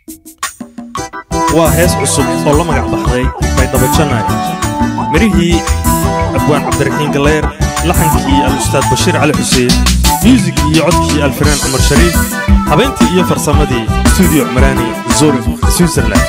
waa hees cusub oo la magac baxday baydhabajanay midhihii abwaan cabdiraxiin galleer laxankii al-ustaad bashiir cali xuseen myuusigii iyo codkii alfanaan cumar shariif habayntii iyo farsamadii stuudiyo cumaraani zurif switzerland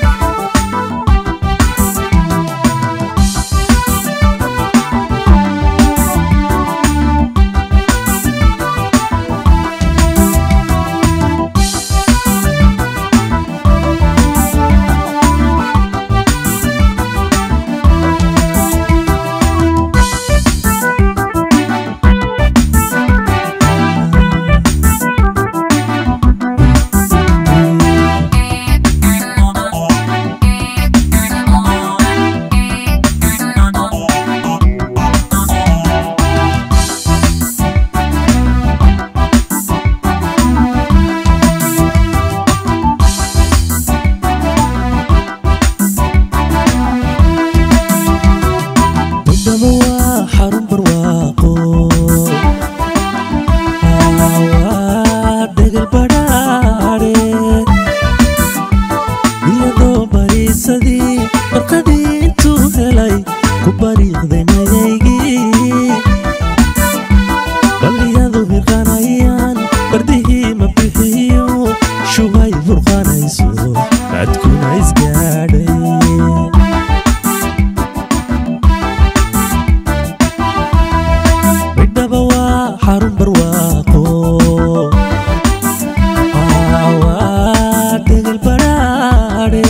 Baydhabo waa xarun barwaaqo waa degal badhaadhe iyadoo bariisadii barqadii intuu helay ku bariiqday mayaygii balliyadu hirqanayaan bardihii ma bixiyo shubay burqanayso cadkuna isgaadhay baydhaba waa xarun barwaaqo waa degal badhaadhe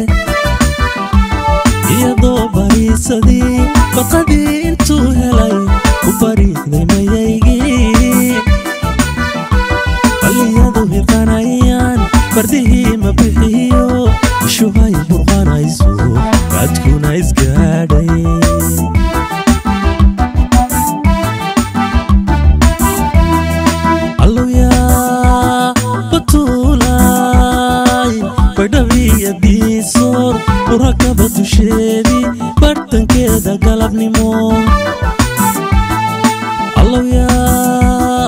iyadoo bariisadii baqadii intuu helay ku bariiqday mayaygii balliyadu hirqanayaan bardihii ma bixiyo shubay burqanayso cadkuna isgaadhay alluyaa batuulay baydhabiya diisoor urakaba dusheedii bartankeeda galabnimo alluyaa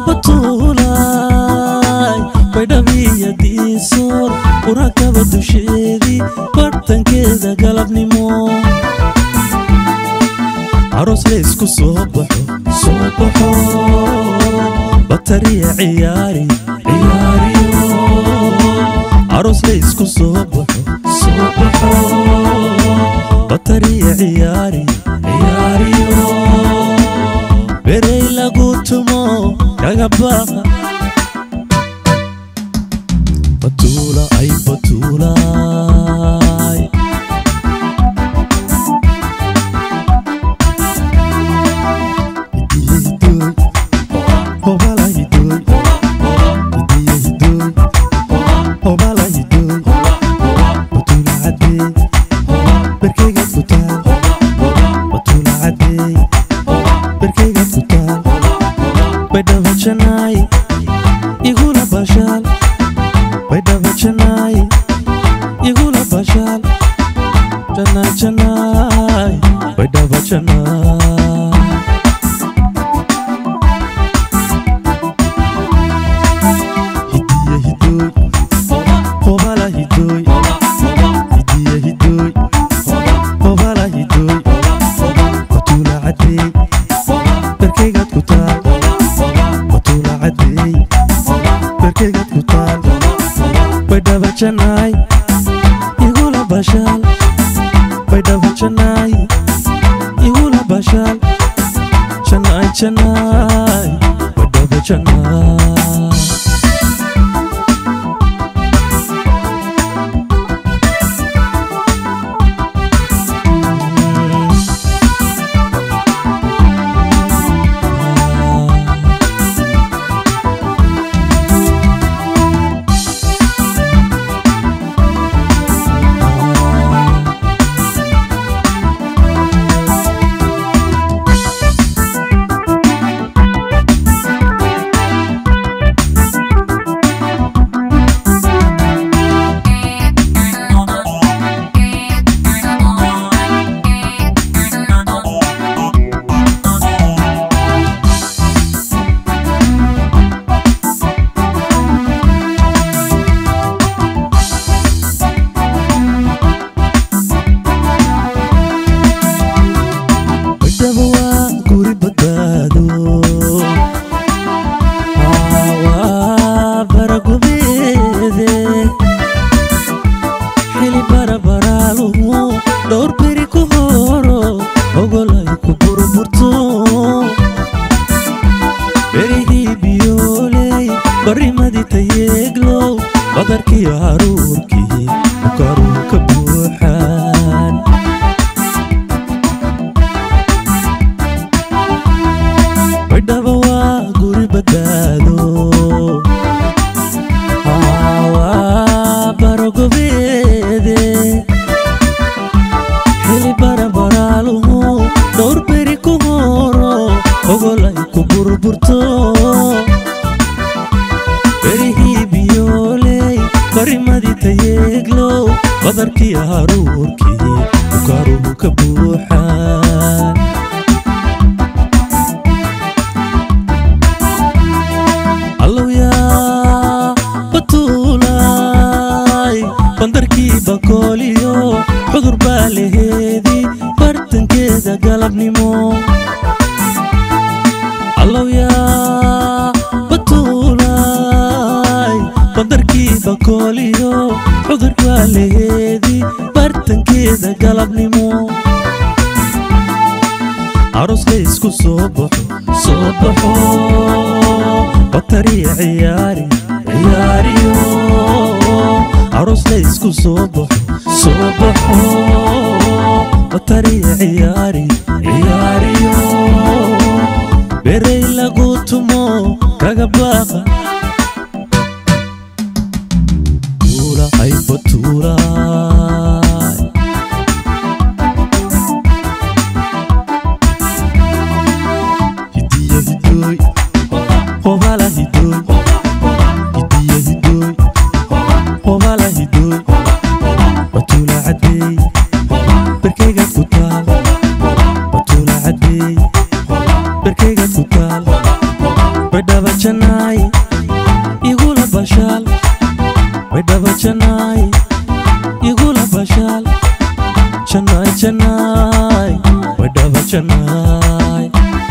batuulay baydhabiya diisoor urakaba dusheedii bartankeeda galabnimo aroos laysku soo baxo soo baxo batariya ciyaari ciyaariyo aroos laysku soo baxo soo baxo batariya ciyaari ciyaariyo berey lagu tumo kaga baqa batuula ay batuulaay Janai hidiye hidoy hobala hidoy hidiye hidoy hobala hidoy batuula cadeey berkeygaad ku taal batuula cadeey berkeygaad ku taal baydhaba janaay igula bashaal baydhaba janaay igula bashaal janaay janaay baydhaba janaay badarkii haruurkii bukaaruu ka buuxaan baydhaba waa guri badbaado waa barogobeede xili barabaraaluhu dhowr beri ku horo ogol ay ku burburto berihii biyooley barimadii tayeeglow badarkii haruurkii bukaaruhu ka buuxaan allowyaa batuulay bandarkii bakooliyo cudur baa laheedii bartankeeda galabnimo allowyaa batuulay bandarkii bakooliyo cudur baa laheedii bartankeeda galabnimo aroska isku soo baxo soo baxo batariya ciyaari ciyaariyo arosla isku soo baxo soo baxo batariya ciyaari ciyaariyo berey lagu tumo kaga baaqa tuula hayba tuulaay hidiya hidooy hobala hidooy hidiya hidooy hobala hidooy batuula cadeey berkeygaad ku taal batuula cadeey berkeygaad ku taal baydhaba janaay igula bashaal baydhaba janaay igula bashaal janaay janaay baydhaba janaay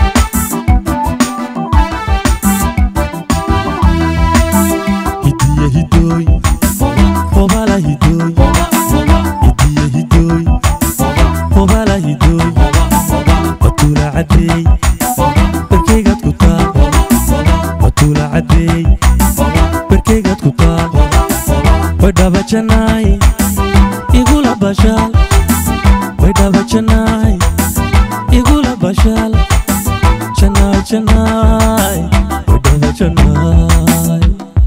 hidiya hidooy hobala hidooy hidiya hidooy hobala hidooy batuula cadeey berkeygaad ku taal batuula cadeey berkeygaad ku taal baydhaba janaay igula bashaal baydhaba janaay igula bashaal janaay janaay baydhaba janaay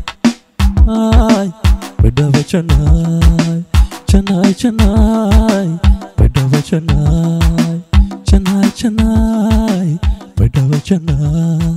ay baydhaba janaay janaay janaay baydhaba janaay janaay janaay baydhaba janaay